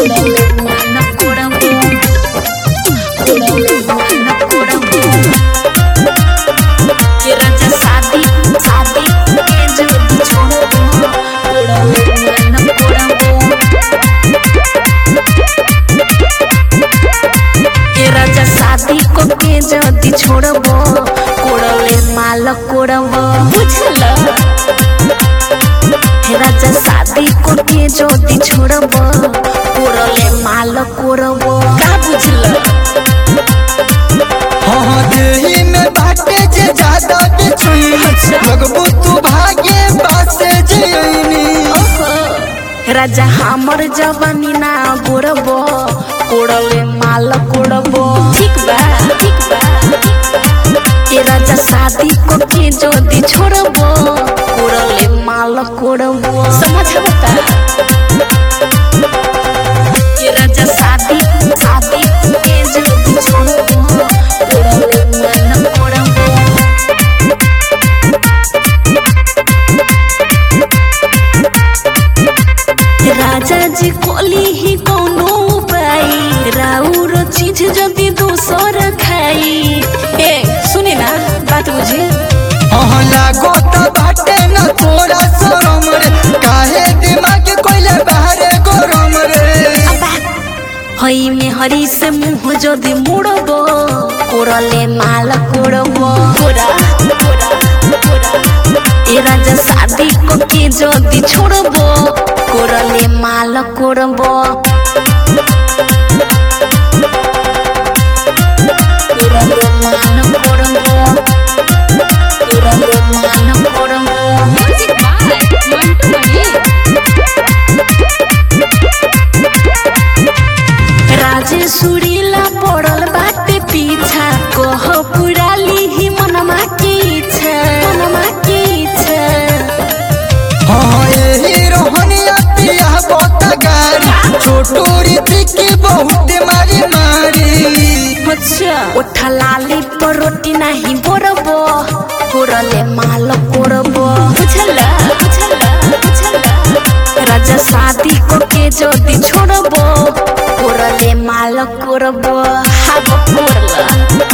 कोड़ले मान कोड़बो कोड़ले मान कोड़बो के राजा शादी शादी के जोड़ी छोड़बो कोड़ले मान कोड़बो के राजा शादी को के जदी छोड़बो कोड़ले माल कोड़बो बुझल हे राजा शादी को के जदी छोड़बो कोड़ले माल कोड़बो का बुझल हाँ देही में बाटे जे ज्यादा बिछुई लगबू तू भागे बासे जयनी राजा हमर जवानी ना गोड़बो कोड़ले माल कोड़बो ठीक बा ठीक बा ए राजा शादी को के जदी छोड़बो कोड़ले माल कोड़बो समझ बता ए राजा शादी शादी के जदी छोड़बो कोड़ले माल कोड़बो राजा जी कोली ही कोनो उपाय राउर चीज जदी दोसर खाई ए सुने ना बात बुझे हाँ लागो तो बाटे न तोरा शरम रे काहे दिमाग कोइले बाहरे गरम रे हई में हरी से मुंह जदी मुड़बो कोरले माल कोड़बो कोरा कोरा कोरा ए राजा शादी को के जदी छोड़बो कोरले माल कोड़बो कोरले माल कोड़बो कोरले माल कोड़बो म्यूजिक बाय मंटू मनी राजेश्वरीला पड़ल बाटे पीछा कह पुराली ही मनमा की इच्छा मनमा की इच्छा हाँ यही रोहनिया पिया बहुत गारी छोटू रीति की बहुत मारी मारी अच्छा उठा लाली पर रोटी नहीं बोरबो कोरले माल कोरबो बुझला बुझला बुझला राजा शादी को के जदी छोड़बो कोरले माल कोरबो हागो कोरला